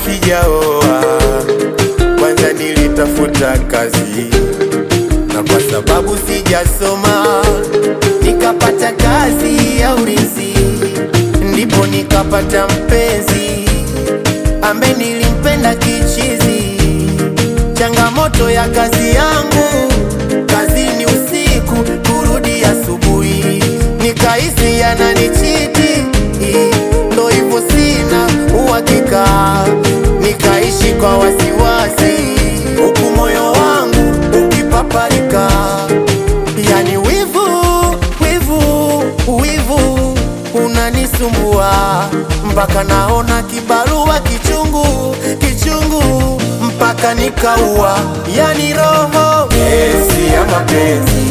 sijaoa, kwanza nilitafuta kazi, na kwa sababu sijasoma nikapata kazi ya ulinzi, ndipo nikapata mpenzi ambaye nilimpenda kichizi. Changamoto ya kazi yangu, kazini usiku, kurudi asubuhi, nikahisi yananichiti, ndo hivyo sina uhakika, nikaishi kwa wasiwasi, huku moyo wangu ukipaparika, yani wivu, wivu, wivu unanisumbua mpaka naona kibarua kichungu, kichungu mpaka nikaua, yani roho kesi ya mapenzi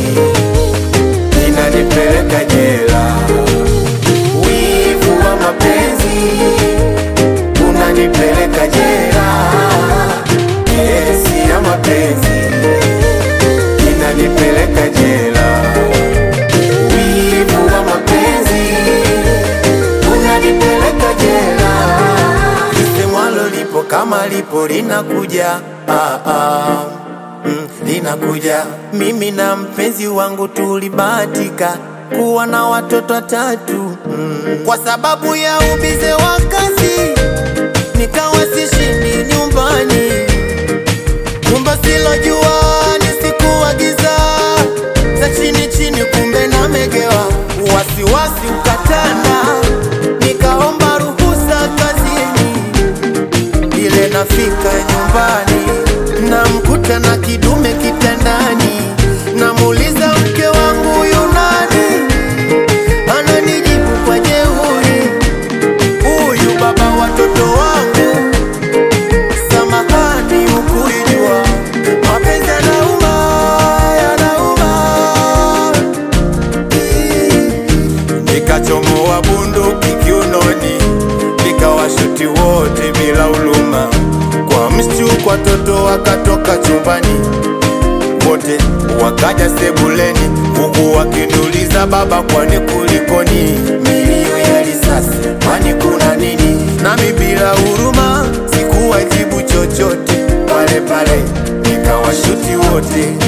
inanipeleka jela. Wivu wa mapenzi unanipeleka jela. Kesi ya mapenzi inanipeleka jela. Wivu wa mapenzi unanipeleka jela. Lisemwalo lipo kama lipo linakuja, ah, ah. Mm, linakuja. Mimi na mpenzi wangu tulibahatika kuwa na watoto watatu mm. Kwa sababu ya ubize wa kazi nikawa sishindi nyumbani, kumbe silojua nisikuwa giza za chini chini, kumbe namegewa, wasiwasi ukatanda, nikaomba ruhusa kazini ile nafika nyumbani namkuta na kidume kitandani, namuuliza mke wangu yunani, ananijibu kwa jeuri, huyu baba watoto wangu. Samahani, ukuijua mapenzi yanauma, yanauma. Nikachomoa bunduki kiunoni, nikawashuti wote bila huluma. Kwa mshtuko watoto wakatoka chumbani, wote wakaja sebuleni, huku wakiniuliza baba, kwani kulikoni? Milio ya risasi, kwani kuna nini? Nami bila huruma sikuwajibu chochote, pale pale nikawashuti wote